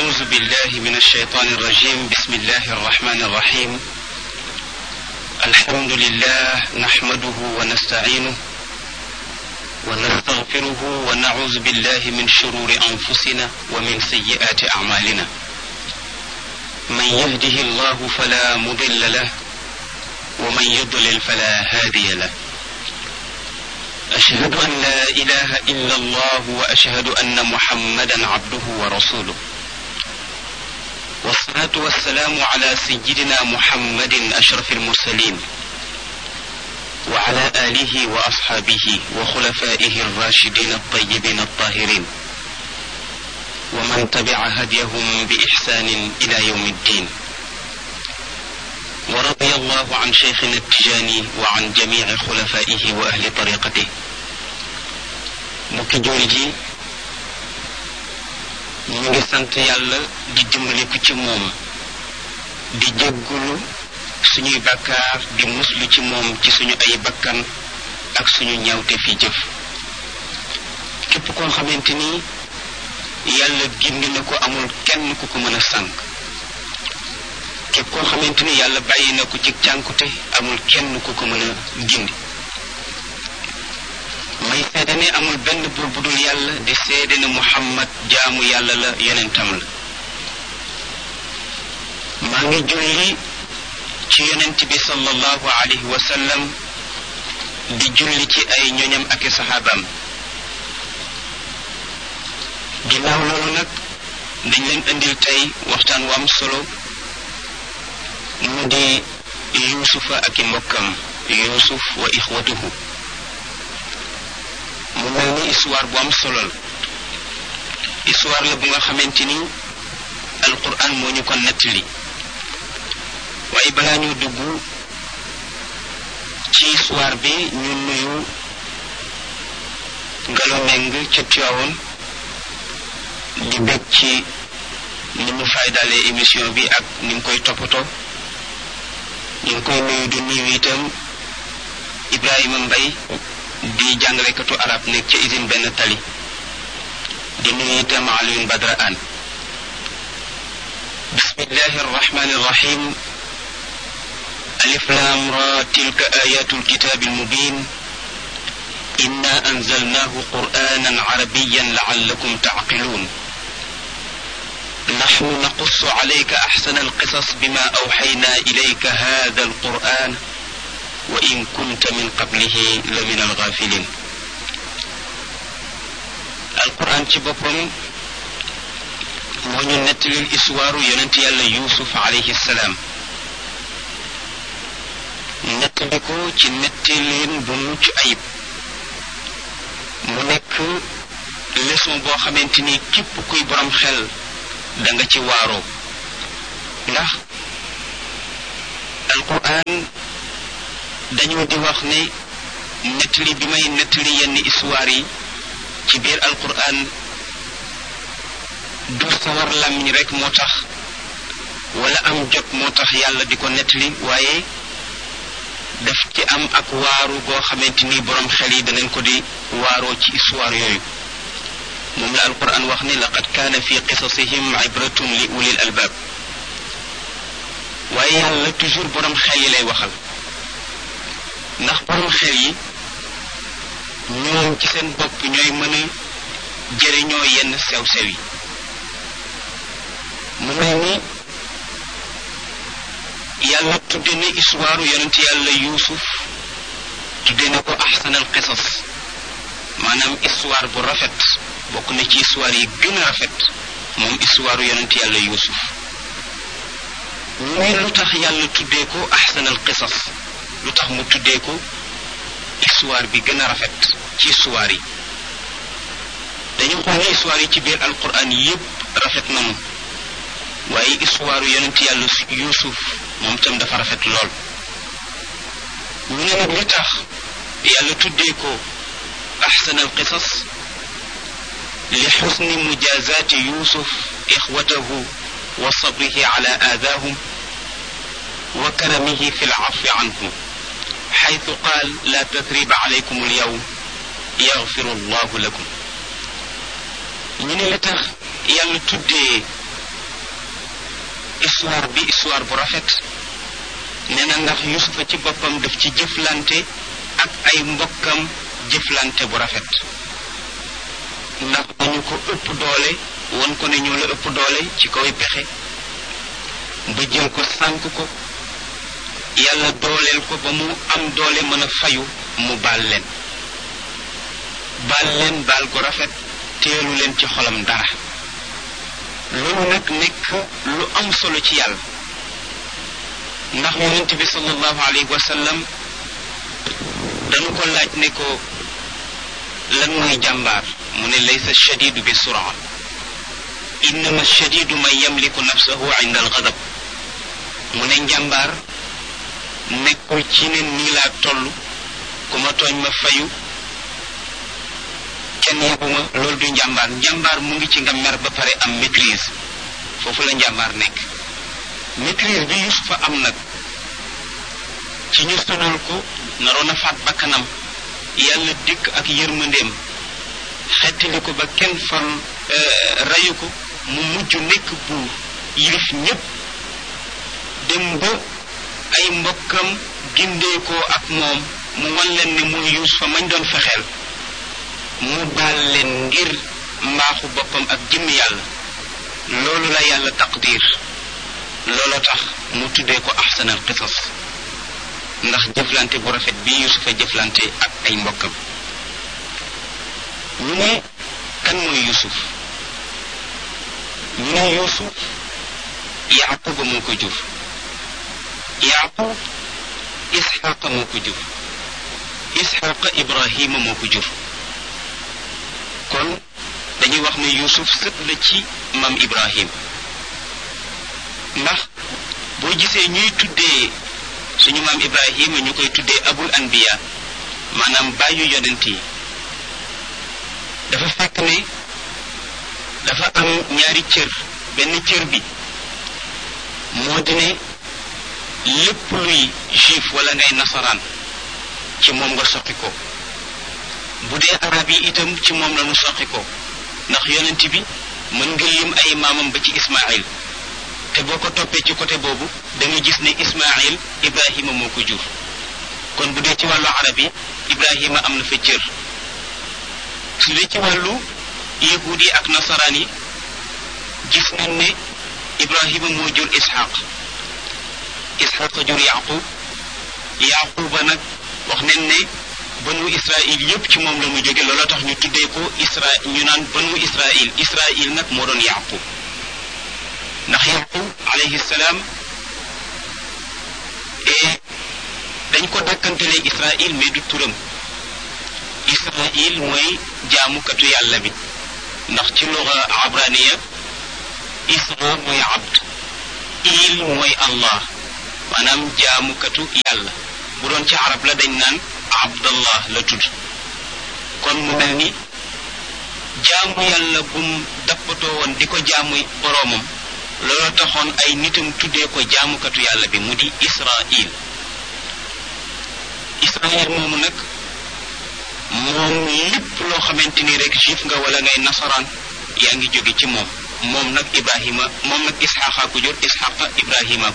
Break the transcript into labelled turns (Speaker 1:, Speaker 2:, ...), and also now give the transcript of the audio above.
Speaker 1: أعوذ بالله من الشيطان الرجيم بسم الله الرحمن الرحيم الحمد لله نحمده ونستعينه ونستغفره ونعوذ بالله من شرور أنفسنا ومن سيئات أعمالنا من يهده الله فلا مضل له ومن يضلل فلا هادي له أشهد أن لا إله إلا الله وأشهد أن محمدا عبده ورسوله والصلاة والسلام على سيدنا محمد أشرف المرسلين وعلى آله وأصحابه وخلفائه الراشدين الطيبين الطاهرين ومن تبع هديهم بإحسان إلى يوم الدين ورضي الله عن شيخنا التجاني وعن جميع خلفائه وأهل طريقته mbokki jooli ji ñu ngi sant yàlla di dimbaliku ci moom di jéggulu suñuy bakkaar di muslu ci moom ci suñu ay bakkan ak suñu ñawte fi jëf képp koo xamante ni yàlla gindi na ko amul kenn ku ko mën a sànq képp koo xamante ni yàlla bàyyi na ko ci cànkute amul kenn ku ko mën a gindi may seede ne amul benn buur bu dul yàlla di seede ne muhammad jaamu yàlla la yonentam la maa ngi julli ci yonent bi sallallahu alayhi wa sallam di julli ci ay ñoñam ak i saxaabaam ginnaaw loolu nag dañ leen indil tey waxtaan wu am solo mu di yuusufa ak i mbokkam yuusuf wa ixwatuhu mu mel ni histoire bu am solo la histoire la bu nga xamante ni alquran moo ñu ko nettali waaye balaa ñu dugg ci histoire bi ñu nuyu ngalo meng ca Tiwaawoon di bég ci ni mu faydalee émission bi ak ni mu koy toppatoo ñu ngi koy nuyu di nuyu itam Ibrahima Mbay di jàngalekatu arab nekk ca usine benn tali di nuyu itam Alioune Badra An bismillahi arrahmani arrahim alif lam ra tilka ayatu alkitabi almubin inna anzalnahu qur'anan arabiyan la'allakum ta'qilun نحن نقص عليك أحسن القصص بما أوحينا إليك هذا القرآن وإن كنت من قبله لمن الغافلين القرآن ci boppam moo ñu nettalil histoire yonent yàlla Yuusuf alayhi salaam nettali ko ci nettalin bu mucc ayib mu nekk leçon boo xamante ni képp kuy borom xel da nga ci waaroo ndax alquran dañoo di wax ne nettali bi may nettali yenn histoire yi ci biir alquran du sawar làmmiñ rek moo tax wala am jot moo tax yàlla di ko nettali waaye daf ci am ak waaru boo xamante ni borom xel yi danañ ko di waaroo ci histoire yooyu moom la alquran wax ne laqad kaana fi qisasihim ibratun li ulil albaab waaye yàlla toujours borom xel yi lay waxal ndax borom xel yi ñoom ci seen bopp ñooy mën a jëriñoo yenn sew-sew yi mu mel ni yàlla tudde na histoire yonent yàlla yuusuf tudde na ko ahsanal qisas maanaam histoire bu rafet bokk na ci histoire yi gën a rafet moom histoire yonent yàlla yuusuf muy lu tax yàlla tuddee ko ahsanal qisas lu tax mu tuddee ko histoire bi gën a rafet ci histoire yi dañu xool ne histoire yi ci biir alquran yépp rafet nañu waaye histoire yonent yàlla yuusuf moom tam dafa rafet lool ñu ne nag li tax yàlla tuddee ko ahsanal qisas li xusni mujazaati yuusuf ixwatahu wa sabrihi ala aadaahum wa karamihi fi lcafi anhum xaytu qaal la tathriba alaykum alyawm yaxfiru allahu lakum ñu ne li tax yàlla tuddee histoire bi histoire bu rafet nee na ndax yusufa ci boppam daf ci jëflante ak ay mbokkam jëflante bu rafet ndax dañu ko ëpp doole won ko ne ñoo la ëpp doole ci kaw pexe ba jël ko sànk ko yàlla dooleel ko ba mu am doole mën a fayu mu baal leen baal leen baal gu rafet teelu leen ci xolam dara loolu nag nekk lu am solo ci yàlla ndax yonent bi sallallahu alayhi wa sallam dañu ko laaj ne ko lan mooy jàmbaar mu ne laysa shadidu bi suraa innama shadidu man yamliku nafsahu inda algadab mu ne njàmbaar nekkul ci ne nii laa toll ku ma tooñ ma fayu kenn yebuma loolu du njàmbaar njàmbaar mu ngi ci nga mer ba pare am maîtrise foofu la njàmbaar nekk maîtrise bi Yusufa am nag ci ñu sonal ko naroon a faat bakkanam yàlla dikk ak yërmandeem xettali ko ba kenn far rayu ko mu mujj nekk buur yilif ñépp dem ba ay mbokkam gindeekoo ak moom mu wan leen ne mooy Yuusufa mañ doon fexeel mu baal leen ngir mbaaxu boppam ak jëmm yàlla loolu la yàlla taqdir looloo tax mu tuddee ko ahsanal qisas ndax jëflante bu rafet bi Yuusufa jëflante ak ay mbokkam ñu ne kan mooy Yuusuf ñu ne Yuusuf Yaaquba moo ko jur Yaaqub Isxaaqa moo ko jur Isxaaqa Ibrahima moo ko jur kon dañuy wax ne Yuusuf sët la ci maam Ibrahim ndax boo gisee ñuy tuddee suñu maam Ibrahima ñu koy tuddee abul anbiya maanaam bàyyu yonent yi dafa fekk ne dafa am ñaari cër benn cër bi moo di ne lépp luy juif wala ngay nasaraan ci moom nga soqi ko bu dee arab yi itam ci moom la nu soqi ko ndax yonent bi mën nga lim ay maamam ba ci ismail te boo ko toppee ci côté boobu da nga gis ne ismail ibrahima moo ko jur kon bu dee ci wàllu arab yi ibrahima am na fa cër su dee ci wàllu yahuud yi ak nasaraan yi gis nañ ne ibrahima moo jur ishaq ishaq jur yaqub yaquba nag wax nañ ne banu israil yépp ci moom la mu jóge looloo tax ñu tuddee ko isra ñu naan banu israil israil nag moo doon yaqub ndax yaqub alayhi salaam et dañ ko dakkantelee israil mais du turam israil mooy jaamukatu yàlla bi ndax ci luga abraniya isra mooy abd il mooy allah maanaam jaamukatu yàlla bu doon ci arab la dañ naan abdallah la tudd kon mu mel ni jaamu yàlla bum dappatoo woon di ko jaamu boroomam loolu taxoon ay nitam tuddee ko jaamukatu yàlla bi mu di israil israil moomu nag moom lépp loo xamante ni rek juif nga wala ngay nasaraan yaa ngi jóge ci moom moom nag ibrahima moom nag isxaqa ku jur isxaqa ibrahima